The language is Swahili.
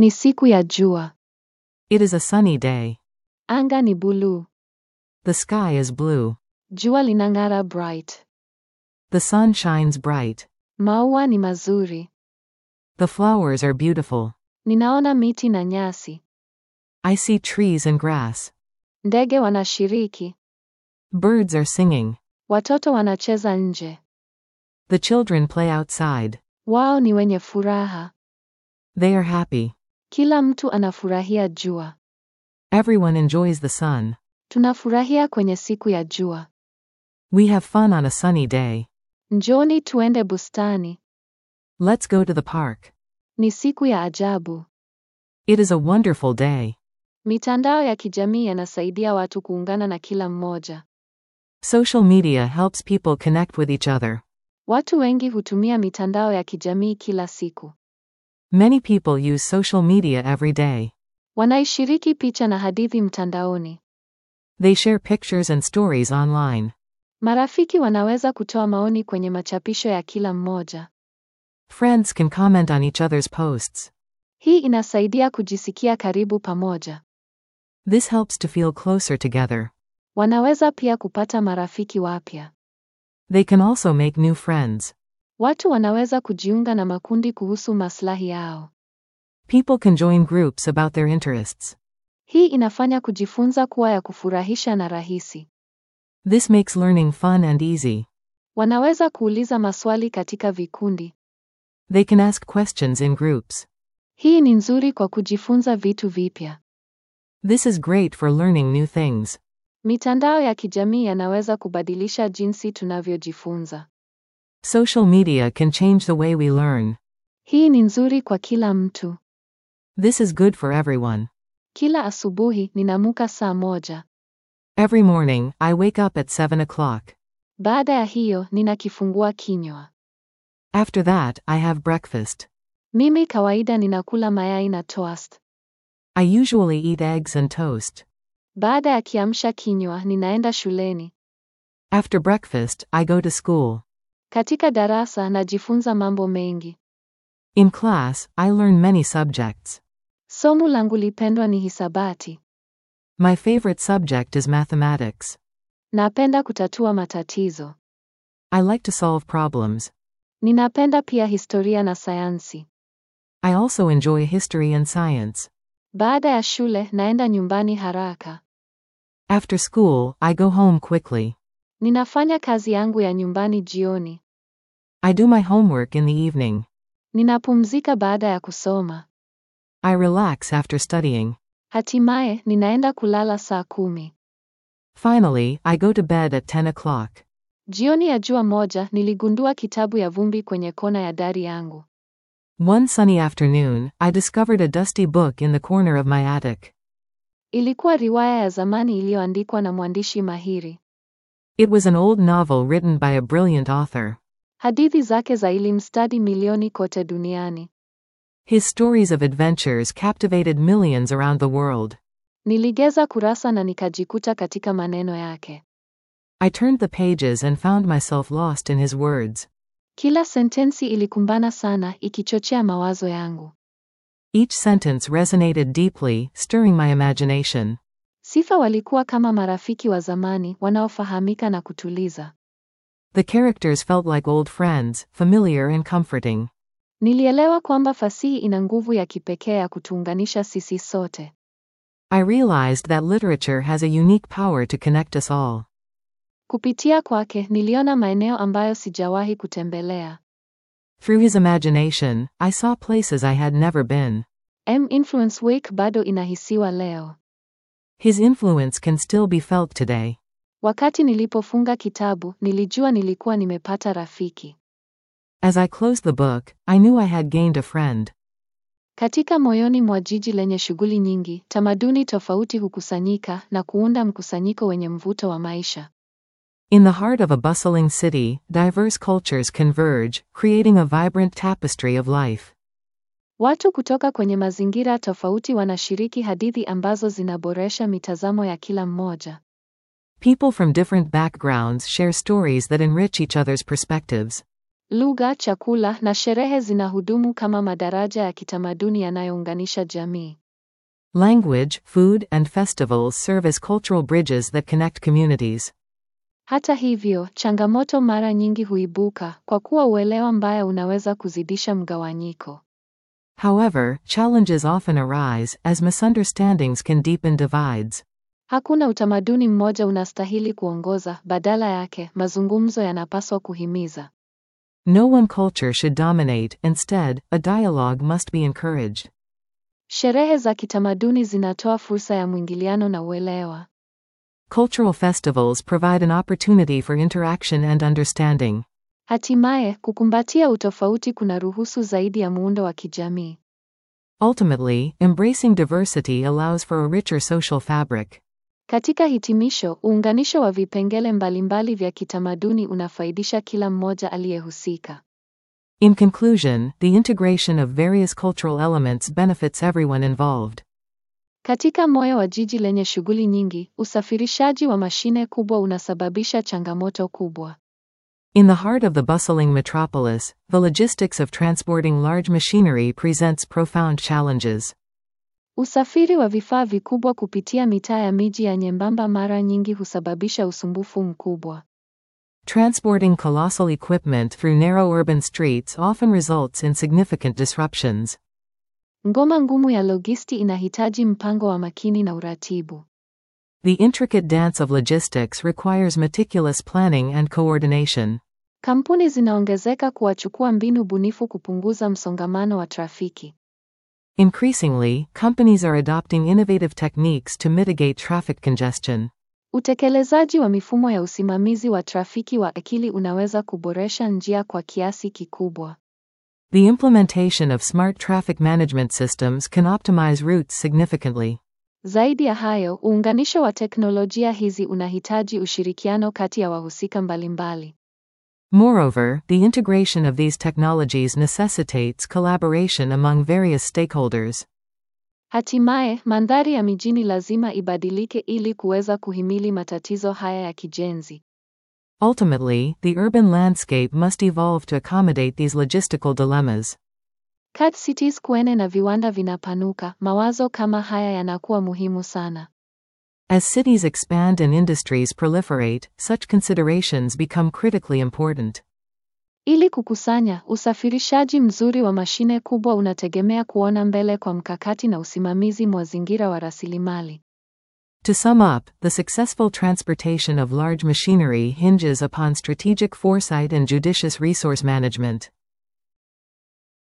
Ni siku ya jua. It is a sunny day. Anga ni buluu. The sky is blue. Jua linang'ara bright. The sun shines bright. Maua ni mazuri. The flowers are beautiful. Ninaona miti na nyasi. I see trees and grass. Ndege wanashiriki. Birds are singing. Watoto wanacheza nje. The children play outside. Wao ni wenye furaha. They are happy. Kila mtu anafurahia jua. Everyone enjoys the sun. Tunafurahia kwenye siku ya jua. We have fun on a sunny day. Njoni tuende bustani. Let's go to the park. Ni siku ya ajabu. It is a wonderful day. Mitandao ya kijamii yanasaidia watu kuungana na kila mmoja. Social media helps people connect with each other. Watu wengi hutumia mitandao ya kijamii kila siku. Many people use social media every day. Wanaishiriki picha na hadithi mtandaoni. They share pictures and stories online. Marafiki wanaweza kutoa maoni kwenye machapisho ya kila mmoja. Friends can comment on each other's posts. Hii inasaidia kujisikia karibu pamoja. This helps to feel closer together. Wanaweza pia kupata marafiki wapya. They can also make new friends. Watu wanaweza kujiunga na makundi kuhusu maslahi yao. People can join groups about their interests. Hii inafanya kujifunza kuwa ya kufurahisha na rahisi. This makes learning fun and easy. Wanaweza kuuliza maswali katika vikundi. They can ask questions in groups. Hii ni nzuri kwa kujifunza vitu vipya. This is great for learning new things. Mitandao ya kijamii yanaweza kubadilisha jinsi tunavyojifunza. Social media can change the way we learn. Hii ni nzuri kwa kila mtu. This is good for everyone. Kila asubuhi ninamuka saa moja. Every morning, I wake up at 7 o'clock. Baada ya hiyo nina kifungua kinywa. After that, I have breakfast. Mimi kawaida ninakula mayai na toast. I usually eat eggs and toast. Baada ya kiamsha kinywa ninaenda shuleni. After breakfast, I go to school. Katika darasa najifunza mambo mengi. In class, I learn many subjects. Somo langu lipendwa ni hisabati. My favorite subject is mathematics. Napenda kutatua matatizo. I like to solve problems. Ninapenda pia historia na sayansi. I also enjoy history and science. Baada ya shule naenda nyumbani haraka. After school, I go home quickly. Ninafanya kazi yangu ya nyumbani jioni. I do my homework in the evening. Ninapumzika baada ya kusoma. I relax after studying. Hatimaye ninaenda kulala saa kumi. Finally, I go to bed at 10 o'clock. Jioni ya jua moja niligundua kitabu ya vumbi kwenye kona ya dari yangu. One sunny afternoon, I discovered a dusty book in the corner of my attic. Ilikuwa riwaya ya zamani iliyoandikwa na mwandishi mahiri. It was an old novel written by a brilliant author. Hadithi zake za ilimstadi milioni kote duniani. His stories of adventures captivated millions around the world. Niligeza kurasa na nikajikuta katika maneno yake. I turned the pages and found myself lost in his words. Kila sentensi ilikumbana sana, ikichochea mawazo yangu. Each sentence resonated deeply, stirring my imagination. Sifa walikuwa kama marafiki wa zamani wanaofahamika na kutuliza. The characters felt like old friends, familiar and comforting. Nilielewa kwamba fasihi ina nguvu ya kipekee ya kutuunganisha sisi sote. I realized that literature has a unique power to connect us all. Kupitia kwake niliona maeneo ambayo sijawahi kutembelea. Through his imagination, I saw places I had never been. M Influence Week bado inahisiwa leo. His influence can still be felt today. Wakati nilipofunga kitabu, nilijua nilikuwa nimepata rafiki. As I closed the book, I knew I had gained a friend. Katika moyoni mwa jiji lenye shughuli nyingi, tamaduni tofauti hukusanyika na kuunda mkusanyiko wenye mvuto wa maisha. In the heart of a bustling city, diverse cultures converge, creating a vibrant tapestry of life. Watu kutoka kwenye mazingira tofauti wanashiriki hadithi ambazo zinaboresha mitazamo ya kila mmoja. People from different backgrounds share stories that enrich each other's perspectives. Lugha, chakula na sherehe zinahudumu kama madaraja ya kitamaduni yanayounganisha jamii. Language, food, and festivals serve as cultural bridges that connect communities. Hata hivyo, changamoto mara nyingi huibuka kwa kuwa uelewa mbaya unaweza kuzidisha mgawanyiko. However, challenges often arise, as misunderstandings can deepen divides. Hakuna utamaduni mmoja unastahili kuongoza, badala yake, mazungumzo yanapaswa kuhimiza. No one culture should dominate, instead, a dialogue must be encouraged. Sherehe za kitamaduni zinatoa fursa ya mwingiliano na uelewa. Cultural festivals provide an opportunity for interaction and understanding. Hatimaye, kukumbatia utofauti kunaruhusu zaidi ya muundo wa kijamii. Ultimately, embracing diversity allows for a richer social fabric. Katika hitimisho, uunganisho wa vipengele mbalimbali vya kitamaduni unafaidisha kila mmoja aliyehusika. In conclusion, the integration of various cultural elements benefits everyone involved. Katika moyo wa jiji lenye shughuli nyingi, usafirishaji wa mashine kubwa unasababisha changamoto kubwa. In the heart of the bustling metropolis, the logistics of transporting large machinery presents profound challenges. Usafiri wa vifaa vikubwa kupitia mitaa ya miji ya nyembamba mara nyingi husababisha usumbufu mkubwa. Transporting colossal equipment through narrow urban streets often results in significant disruptions. Ngoma ngumu ya logisti inahitaji mpango wa makini na uratibu. The intricate dance of logistics requires meticulous planning and coordination. Kampuni zinaongezeka kuwachukua mbinu bunifu kupunguza msongamano wa trafiki. Increasingly, companies are adopting innovative techniques to mitigate traffic congestion. Utekelezaji wa mifumo ya usimamizi wa trafiki wa akili unaweza kuboresha njia kwa kiasi kikubwa. The implementation of smart traffic management systems can optimize routes significantly. Zaidi ya hayo, uunganisho wa teknolojia hizi unahitaji ushirikiano kati ya wahusika mbalimbali. Moreover, the integration of these technologies necessitates collaboration among various stakeholders. Hatimaye, mandhari ya mijini lazima ibadilike ili kuweza kuhimili matatizo haya ya kijenzi. Ultimately, the urban landscape must evolve to accommodate these logistical dilemmas. Kat cities kuene na viwanda vinapanuka, mawazo kama haya yanakuwa muhimu sana. As cities expand and industries proliferate, such considerations become critically important. Ili kukusanya, usafirishaji mzuri wa mashine kubwa unategemea kuona mbele kwa mkakati na usimamizi mazingira wa rasilimali. To sum up, the successful transportation of large machinery hinges upon strategic foresight and judicious resource management.